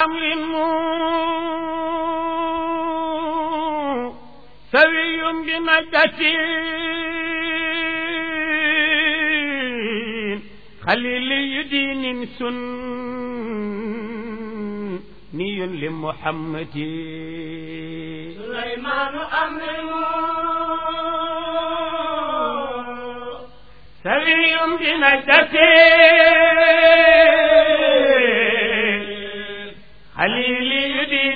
أمر سوي بمدة خليل دين سني لمحمد سليمان أمر سوي بمدة خليل دين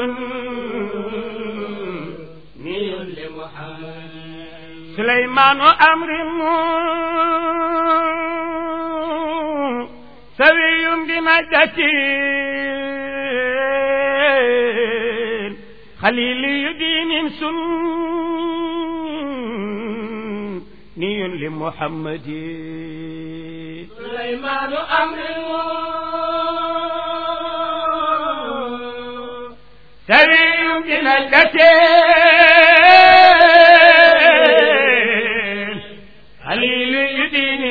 سني لمحمد سليمان أمر سوي بمدة خليل دين سني لمحمد سليمان أمر سوي بمدة خليل دين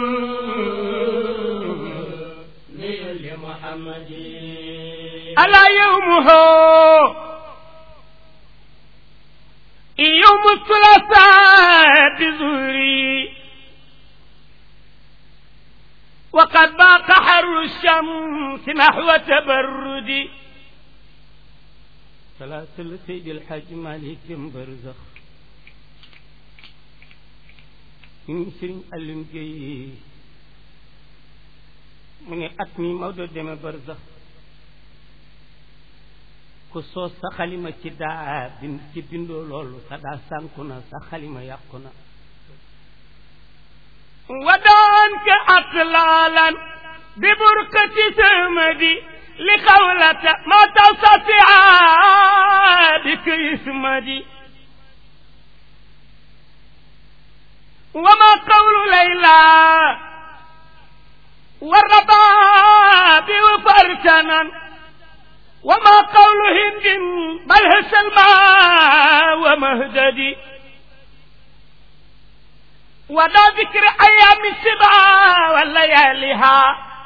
سني لمحمد ألا يومه يوم الثلاثاء بزوري وقد باق حر الشمس نحو تبردي سلاسل سيد الحاج مالك برزخ من سرين ألم جي من أتمي مودو دم برزخ ku soos sa xalima ci daa bind ci bindoo loolu sa daa sànku na sa xalima yàqu na wadaan ka atlaalan bi burkati samadi li xawlata ma tastatia bi ka ismadi وما قول ليلى والرباب وفرسنا وما قول هند بل هي سلمى ومهددي ودا ذكر ايام السبع ولياليها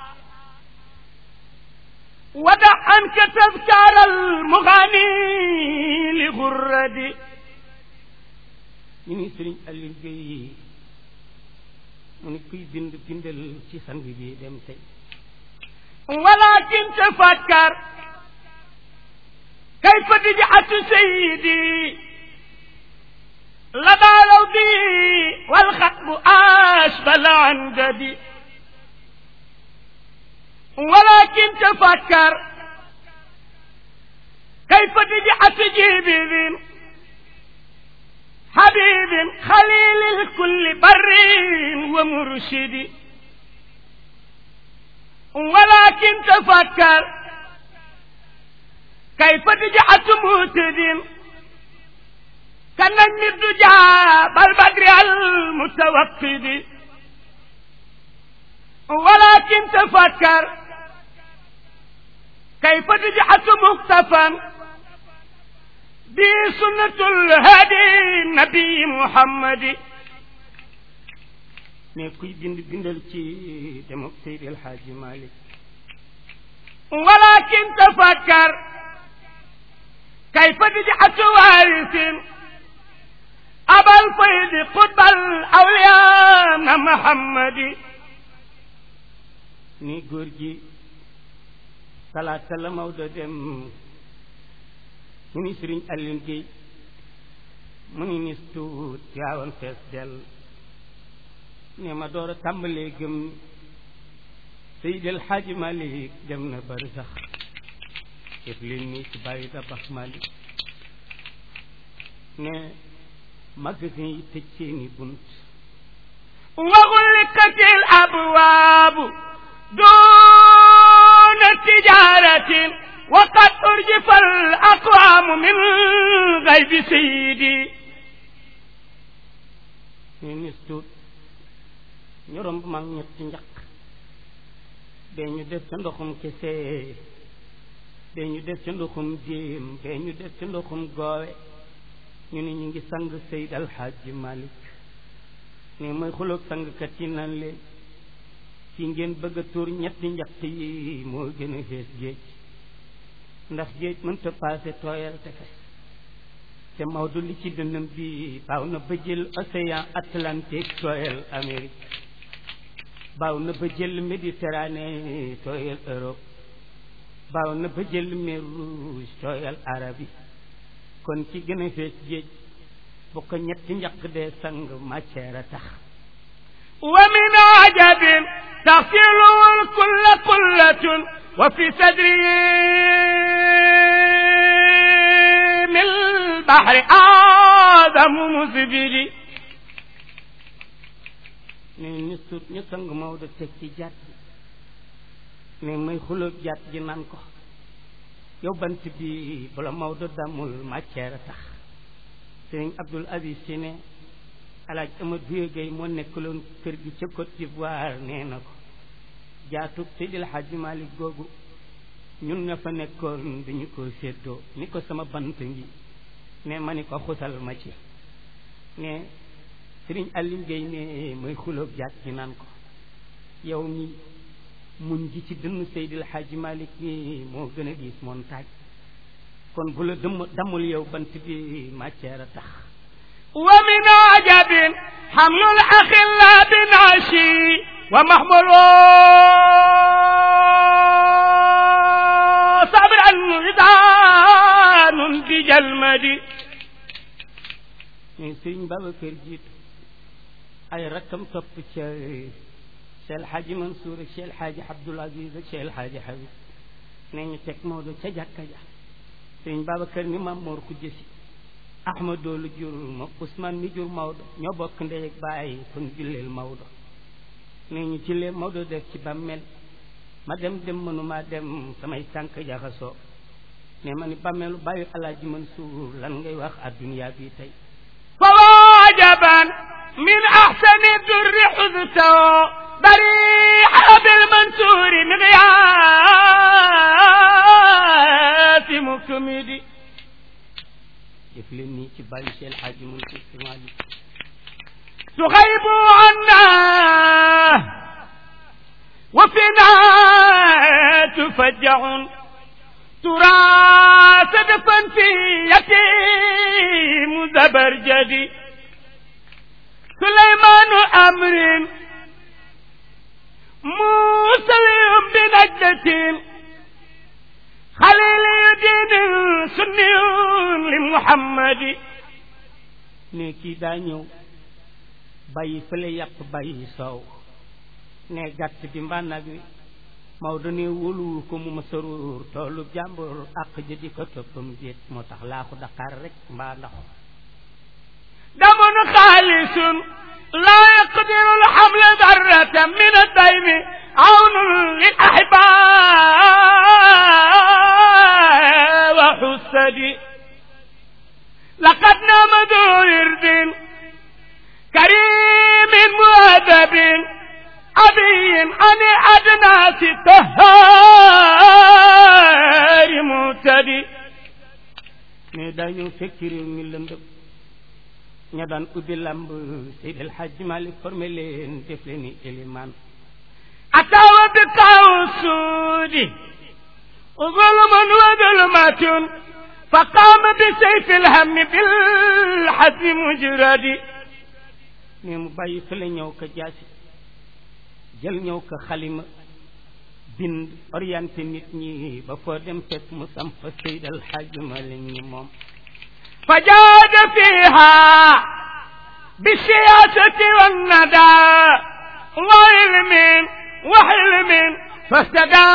ودع عنك تذكار المغني لغردي من سرين الجي من كي بند بندل ci sang bi dem tey ولكن تفكر كيف رجعت سيدي لدى لودي والخطب أشبل عن جدي ولكن تفكر كيف رجعت جيبي حبيب خليل الكل بر ومرشد ولكن تفكر كيف رجعت مهتد كنجم الدجى بالبدر المتوقد ولكن تفكر كيف رجعت مكتفا بسنة الهادي النبي محمد ne kuy bind bindal ci demok Seydi El Hadji Malick ولكن تفكر كيف رجعت وارث أبا الفيض قطب الأولياء محمد ni góor gi talaata la Maodo dem mu ni Sëriñ Alioune Guèye mu ni nis tuut yaawoon fees del ne ma door a tàmbalee gëm Seydi El Hadji Malick dem na bari sax def leen nii ci bàyyi da bax Malick ne magasin yi tëj seeni bunt وغلقت الأبواب دون تجارة وقد أرجف الأقوام من غيب سيدي نستوت ñorom mag ñetti njaq bee ñu def ca ndoxum kese bee ñu def ca ndoxum jéem bee ñu def ca ndoxum goowe ñu ne ñu ngi sang Seyd Alxaaji Malik ne mooy xuloog sangkat yi nan leen ci ngeen bëgg a tuur ñetti njaq yi moo gën a xees géej ndax géej mënta paase tooyal te fes te Maodo li ci dënnam bi baaw na ba jël océan Atlantique tooyal Amérique baaw na ba jël Méditerranée tooyal Europe baaw na ba jël mer Rouge tooyal Arabie kon ci gën a fees géej bu ko ñetti njaq dee sang matière a tax wa min ajabin taxsilul kulla kullatun wa fi sadri min bahri aadamu musbili ne ñu sut ñu sang Maodo teg ci jàtt ne may xulóob jàtt ji naan ko yow bant bi bala Maodo damul matière a tax sëriñ Abdul Aziz si ne alaaj Amadou Buye Gueye moo nekkaloon kër gi ca Côte d'Ivoire nee na ko jaatug Seydil Hadji Malick googu ñun ña fa nekkoon dañu ko séddoo ni ko sama bant ngi ne ma ni ko xusal ma ci ne sëriñ Aline Gueye ne mooy xulóob jaat ci naan ko yow mi muñ ji ci dënn Seydil Hadji Malick ni moo gën a diis montagne kon bu la dëmm damul yow bant bi matière a tax wa min ajabin xamlul axilla binashi wa mahmulu sabran idaanun bi jalmadi mais sëriñ Babacar jiitu ay rakkam topp ca Cheikh El Hadji Mansour ak Cheikh El Hadji Abdoul Aziz ak Cheikh El Hadji Habib nee ñu teg Maodo ca jàkka ja sëriñ Babacar ni maam Mor ku jësi Ahmadou lu jur ma Ousmane mi jur Maodo ñoo bokk ndey ak baay kon julleel Maodo nee ñu jullee Maodo def ci bàmmeel ma dem dem mënuma dem samay tànk jaxasoo ne ma ni bàmmeelu bàyyi Alaaji Mansour lan ngay wax adduniyaa bi tey fa wajaban min axsani durri xudto barixa bilmansuuri miqyaasi mukmidi def leen nii ci bàyyi Cheikh El Hadji Mansour si Malick تغيب عنا وفينا تفجع ترى سدفا في يتيم زبرجدي سليمان أمر موسى بنجدة خليل دين سني لمحمد ne kii daa ñëw bàyyi fële yàpp bàyyi soow ne gàtt bi mbaa nag wi Maodo ne wóoluwu ko mu ma saruur toolu jàmbur àq jëdi ko toppam déet moo tax laaxu Dakar rek mbaa ndax دم خالص لا يقدر الحمل ذرة من الدين عون للأحباء وحسد لقد نام ذو ورد كريم مؤدب أبي عن أدناس طهار مهتدي ne daa ñëw fekk réew mi lëndëm ña daan ubbi lamb Seydi El Hadji Malick formé leen def leen ni élimaan أتوا بقوسود ظلم وظلمة فقام بسيف الهم بالحزم مجرد ne mu bàyyi fële ñëw ko jaasi jël ñëw ko xalima bind orienté nit ñi ba foo dem fekk mu samp Seydi El Hadji Malick ñi moom فجاد فيها بالسياسة والندى وعلم وحلم فاستدى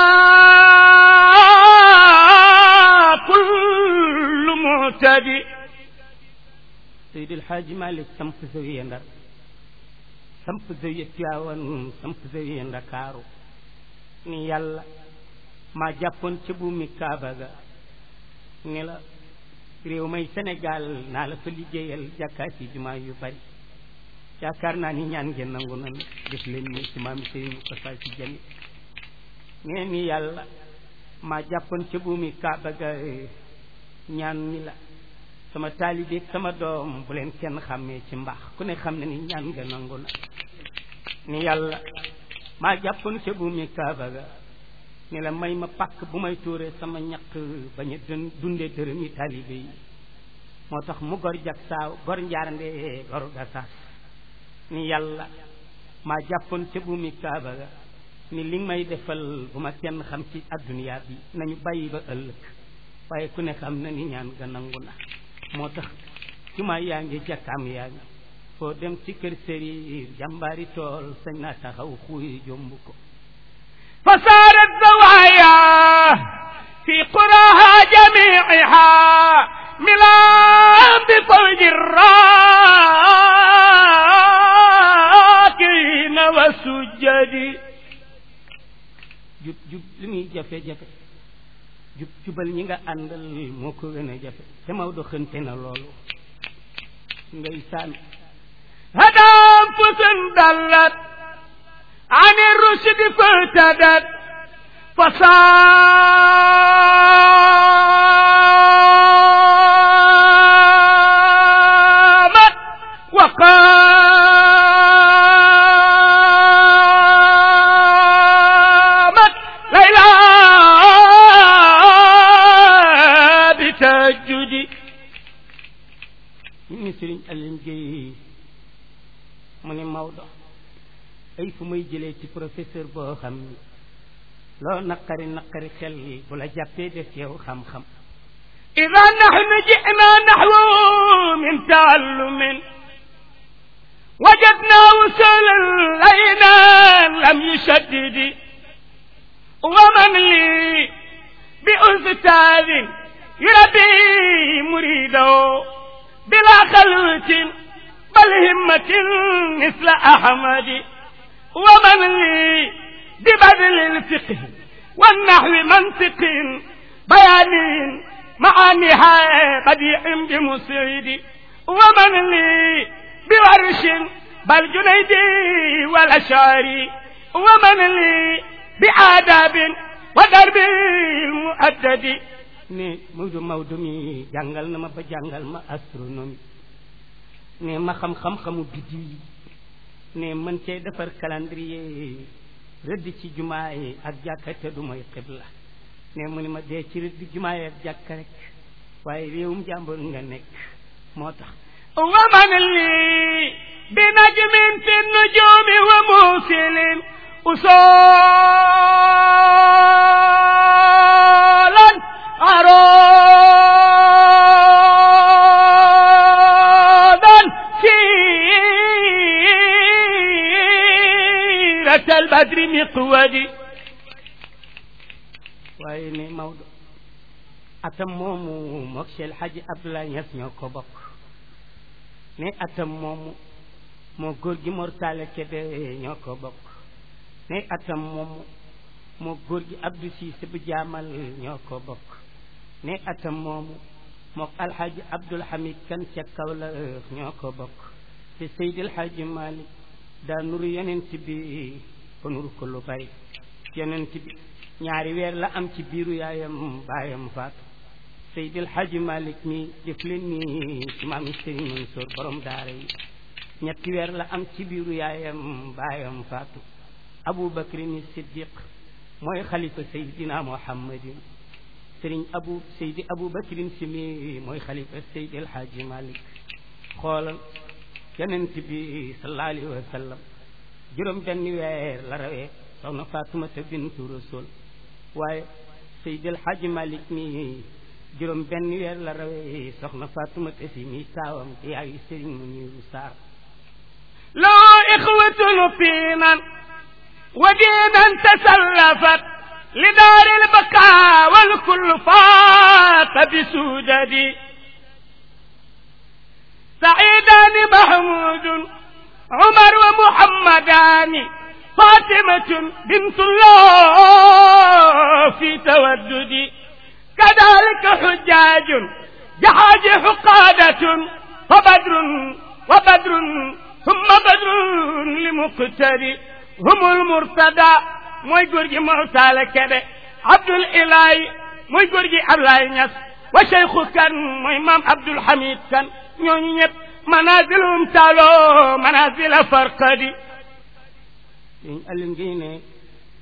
كل معتدي Seydi El Hadji Malick samp zawiya Ndar samp zawiya Tiwaawan samp zawiya Ndakaaru ni yàlla maa jàppoon ca buumi Kaaba ga ni la réew may Sénégal naa la fa liggéeyal jàkkaati jumaa yu bari yaakaar naa ni ñaan ngeen nangu nan def leen ni ci maam Seydi Moustapha Sy Jamil nee ni yàlla maa jàppoon ca buumi Kaaba ga ñaan ni la sama taalibeeg sama doom bu leen kenn xàmmee ci mbaax ku ne xam ne ni ñaan nga nangu na ni yàlla maa jàppoon ca buumi Kaaba ga ni la may ma pàkk bu may tuuree sama ñaq bañ a dun dundee dërëmi taalibe yi moo tax mu gor jag saaw gor njaarndee gor ga saas ni yàlla maa jàppoon ca buumi kaaba ga ni li may defal bu ma kenn xam ci adduniyaa bi nañu bàyyi ba ëllëg waaye ku ne xam na ni ñaan ga nangu na moo tax jumaa yaa ngi jàkkaam yaa ngi foo dem ci kër sëriir jàmbaari tool sañ naa taxaw xuuy jomb ko فصارت زوايا في قراها جميعها ملام بفوج الراكعين والسجد jub jub li muy jafe-jafe jub jubal ñi nga àndal moo ko gën a jafe te Maodo xënte na loolu ngay saan هدى أنفس ضلت عن الرشد فارتدت فصامت وقامت ليلى بتهجد ñu ni Sëriñ Aline Gueye mu ne Maodo ay fu may jëlee ci professeur boo xam ni loo naqari naqari xel bu la jàppee def yow xam-xam إذا نحن جئنا نحو من تعلم وجدنا وصولا لينا لم يشدد ومن لي بأستاذ يربي مريده بلا خلوة بل همة مثل أحمد ومن لي ببذل الفقه والنحو منطق بيان معانيها بديع بمسعد ومن لي بورش بل جنيدي والأشعري ومن لي بآداب ودرب المؤدد ne Maodo Maodo mi jàngal na ma ba jàngal ma astronomie ne ma xam xam-xamu biddiw yi ne mën cee defar calendrier rëdd ci jumaa yi ak jàkka te du mooy xibla ne mu ni ma dee ci rëdd jumaa yi ak jàkka rek waaye réewum jàmbur nga nekk moo tax ومن لي بنجم في النجوم وموسل أصولا أرادا سيرة البدر مقودي waaye ne Maodo atam moomu mook Cheikh Hadji Abdoulaye Niass ñoo ko bokk ne atam moomu moo góor gi mortale Kébé ñoo ko bokk ne atam moomu moo góor gi Abdou Cissé bu jaamal ñoo ko bokk ne atam moomu mook alxaaji Abdoul Hamid kan ca Kaolack ñoo ko bokk te Seydil Hadji Malick daa nuru yonent bi ko nuru ko lu bari yonent bi ñaari weer la am ci biiru yaayam baayam faatu Seydil Hadji Malick mi def leen ni ci maami Serigne Mansour borom daara yi ñetti weer la am ci biiru yaayam baayam faatu Abu Bakri ni Siddiq mooy xalifa Seydina Muhammadin Serigne Abu Seydi Abu Bakrin si mi mooy xalifa Seydil Hadji Malick xoolal yonent bi sallallahu alayhi wa sallam juróom benn weer la rawee soxna Faatumata bintu Rasul waaye Seydil Hadji Malick mi juróom benn weer la rawee soxna Faatumata si mi taawam di yaayu Sëriñ Muniru Saar لا إخوة فينا ودينا تسلفت لدار البقاء والكل فات بسودد سعيدان محمود عمر ومحمدان فاطمة بنت الله في تودد كذلك حجاج جحاج حقادة فبدر وبدر ثم بدر لمقتدي هم المرتدى موي غورجي مرتال كده عبد الاله موي غورجي الله نياس وشيخ كان موي مام عبد الحميد كان ñoo ñëpp manazilum talo manazila farqadi sëñ Alioune Guèye ne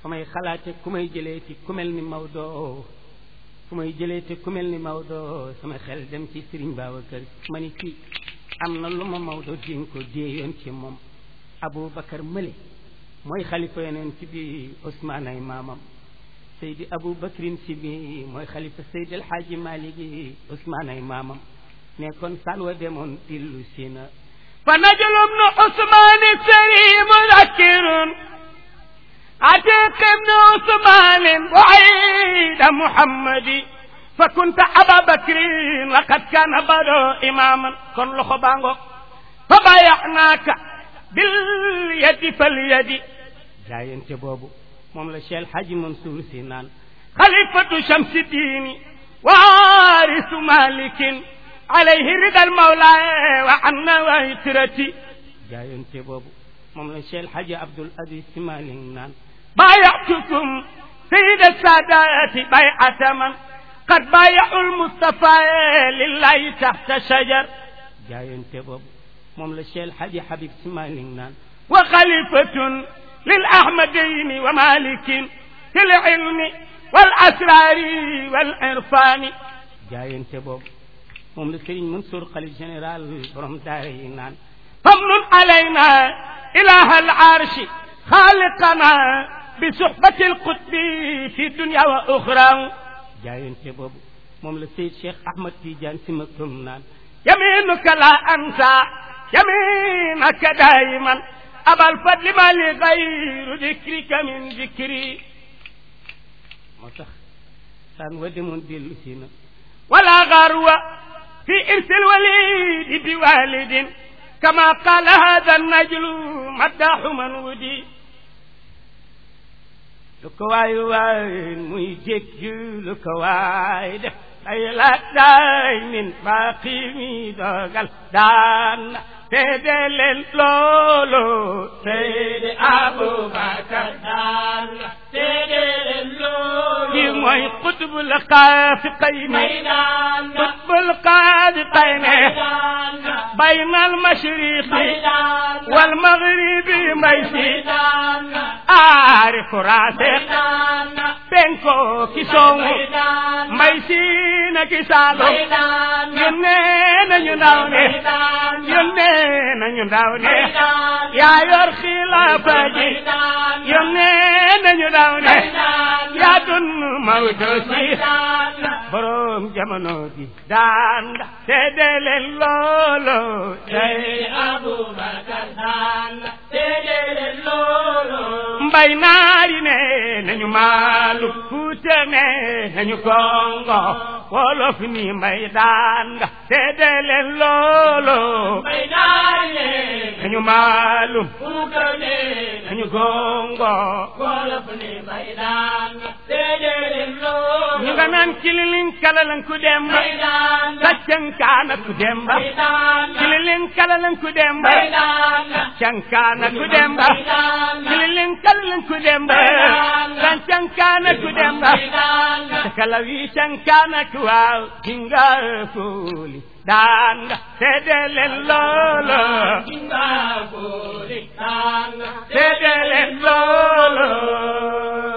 fa may xalaate ku may jëlee ci ku mel ni Maodo fu may jëlee te ku mel ni Maodo sama xel dem ci Serigne Babacar ma ni kii am na lu ma Maodo din ko déeyoon ci moom Aboubacar Mële mooy xalifa yeneen ci bi Ousmane ay maamam Seydi Aboubacrin si bi mooy xalifa Seydi El Hadji Malick yi Ousmane ay maamam nekkoon salwa demoon dillu si na fa najlum nu Ousmane seri mudakkirun atiq ibnu Ousmane buayda Muhammadi fa kunta Aba Bakrin laqad kaana bado imaman kon loxo baango fa bayaxnaaka bil yadi fal yadi jaayante boobu moom la Cheikh Hadji Mansour si naan xalifatu shamsi diini waarisu malikin alayhi ridal mawla wa anna wa itrati jaayante boobu moom la Cheikh Hadji Abdoul Aziz Sy Malick naan بايعتكم سيد السادات بيعة من قد بايعوا المصطفى لله تحت شجر jaayante boobu moom la Cheikh Hadji Habib Sy Malick naan وخليفة للأحمدين ومالك في العلم والأسرار والعرفان jaayante boobu moom la Serigne Mansour xalif général borom daara yi naan فمن علينا إله العرش خالقنا بصحبة القطب في الدنيا وأخرى jaayante boobu moom la Seyd Cheikh Ahmad Tidiane Sy Maktoum naan يمينك لا أنسى يمينك دائما أبا الفضل ما لغير ذكرك من ذكري moo tax saan wa demoon dellu si na ولا غرو في إرث الوليد بوالد كما قال هذا النجل مداح من ودي lu ko waay waay muy jékki lu ko waay def ay la daay min baaqi mi dogal daan seede leen loolu seede Abubakar daan seede leen loolu kii mooy qutbul xaafiqayni qutbul xaafiqayni bayna al mashriqi wal maghribi may si aarifu raasiq penko ki soowu may si na ki saalo yónnee nañu ndaw ne yónnee nañu ndaw ne yaa yor xilaafa ji yónnee nañu ndaw ne yaa dun Maodo si borom jamono ji daan nga seede leen loolo tey Abubakar daan seede leen loolu mbay naari ne nañu maalu fuute ne nañu kongo wolof ni mbay daan nga seede leen loolo mbay naari ne nañu maalu fuute ne nañu kongo wolof ni mbay daan nga seede leen loolu ñu nga naan kililin kalalan ku dem mbay daan nga saccankaana ku dem ba mbay daan nga kililin kalalan ku dem ba mbay daan nga cankaana ku dem ba mbay daan nga kililin kalalan ku dem ba saccankaana ku dem ba mbay daan nga kalawi cankaana ku waaw dinga fuuli daan nga seede leen loolo Kinga kuli daan nga seede leen loolo